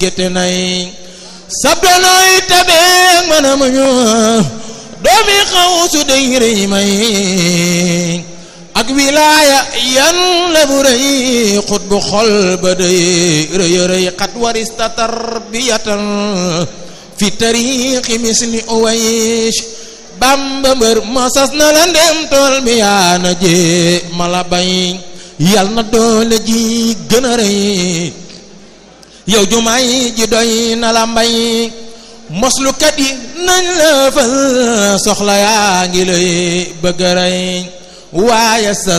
gétte nay sab donoy tabeeg mën a muñu doomi xaw su dey rëy may ak wilaaya yan la bu rëy xut bu xol ba dey rëy rëy xat warista tarbiyatan fi tariixi misli uways bamba mbër mosas na la ndem tool bi yaa na jee mala bay yal na doole ji gën a rëy yow jumaay ji doy na la mbay moslukat yi nañ la fal soxla yaa ngi lay bëgg a rey waaye sa